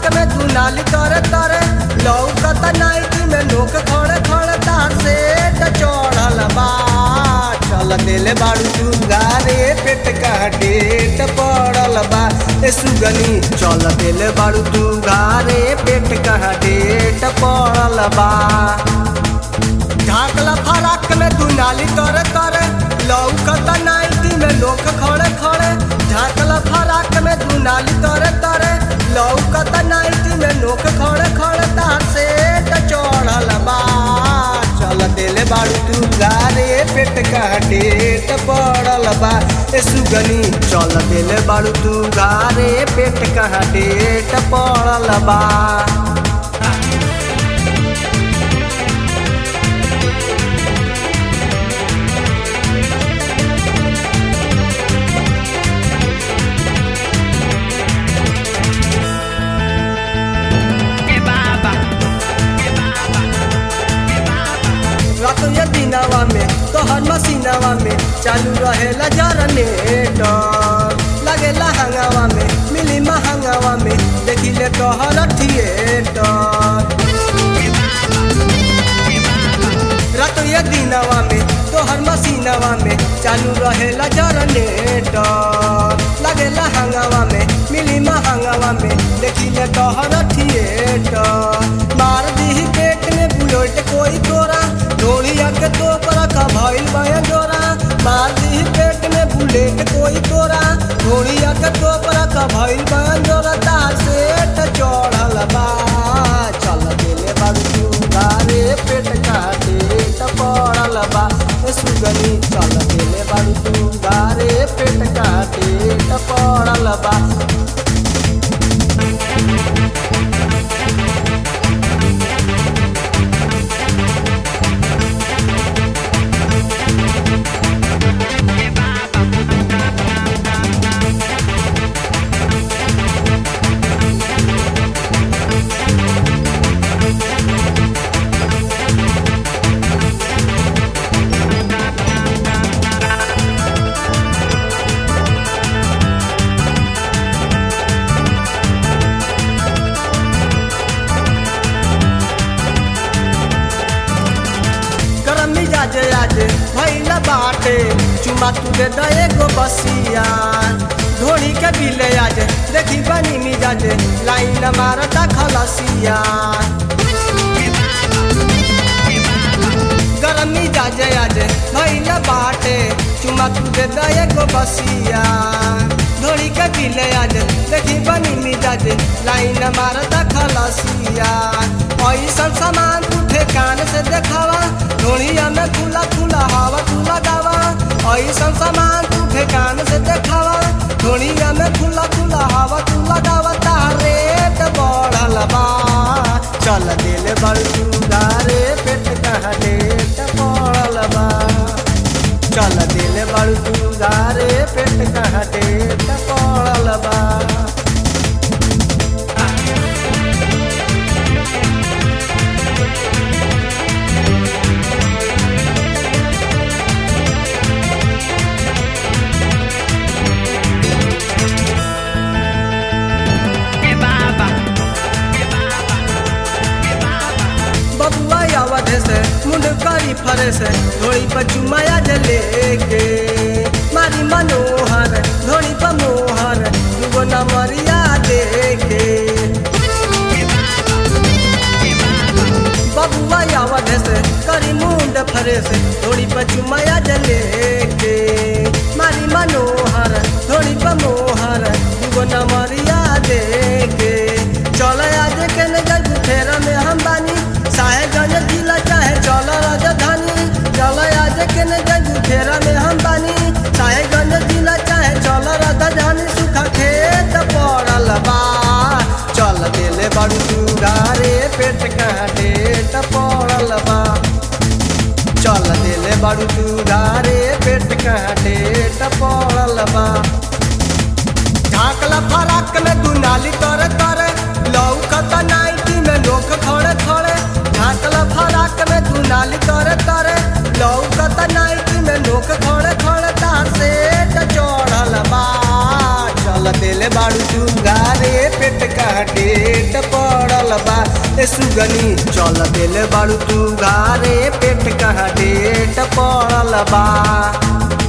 में दुनाली तरे तरे लौकत नाइटी में लोक खड़े खड़े तार से चढ़ल बा चल दिले बाड़ू चुंगारे पेट का डेट पड़ल बा ए सुगनी चल दिले बाड़ू चुंगारे पेट का डेट पड़ल बा ढाकला फराक में दुनाली तरे तरे लौकत नाइटी में लोक खड़े खड़े ढाकला फराक में दुनाली तरे तरे लौकत नाइटी में लोक खड़े खड़े तार से चढ़ल बा चल दिले बाड़ू तू गारे पेट का डेट पड़ल बा ए सुगनी चल दिले बाड़ू तू गारे पेट का डेट पड़ल बा रात या दिनावा में तोहर मसीनावा में चालू रहेला जनरेटर लगेला हंगावा में मिली महंगावा में देखिले तोहर थिएटर रात या दिनावा में तोहर मसीनावा में चालू रहेला जनरेटर लगेला हंगावा में मिली महंगावा में देखिले तोहर थिएटर मार दी पेट में बुलेट कोई तोरा ढोलिया के तो पर का भइल बया जोरा मार दी पेट में बुलेट कोई तोरा ढोलिया के तो पर का भइल बया जोरा तार से चढ़ल बा चल देले बाबू गारे पेट काटे पड़ल बा ए सुगनी चल देले बाबू गारे पेट काटे पड़ल बा गरम मिजाज आज भैला बाटे चुमा तू दे दे एगो बसिया धोनी के बिले आज देखी बनी मिजाज लाइन मारता खलसिया गरम मिजाज आज भैला बाटे चुमा तू दे दे एगो बसिया धोनी के बिले आज देखी बनी मिजाज लाइन मारता खलसिया ऐसन सामान उठे कान से देखावा ढोलिया में खुला खुला हवा तू लगावा ऐसन सामान उठे कान से देखावा ढोलिया में खुला खुला हवा तू लगावा तारे बढ़ल बा चल दिल बड़ू गारे पेट कहा डेट पड़ल बा चल दिल बड़ू गारे पेट कहा डेट पड़ल बा बबुआ आवत से मुंड करी फरे से धोड़ी पर चुमाया जले के मारी मनोहर धोड़ी पर मोहर दुगो नमरिया दे के बबुआ आवत से करी मुंड फरे से धोड़ी पर चुमाया जले के मारी मनोहर धोड़ी पर मोहर दुगो नमरिया दे के चल आज के न गई फेरा में हम बानी साहेबगंज जिला चाहे चल राजधानी चल आज के न गई फेरा में हम बानी साहेबगंज जिला चाहे चल राजधानी सुखा खेत पड़ल बा चल दिले बड़ू चूड़ारे पेट कहाँ डेट पड़ल बा चल दिले बड़ू चूड़ारे पेट कहाँ डेट पड़ल बा ढाकला फराक में दुनाली तरे तरे लौकत नाइटी में लोग खड़े खड़े ढाकला फराक में दुनाली तरे तरे लौकत नाइटी में लोग खड़े खड़े तार से चढ़ल बा चल दिले बाड़ू चुंगा घारे पेट कहाँ डेट पड़ल बा ए सुगनी चल देले बाड़ू तू घारे पेट कहाँ डेट पड़ल बा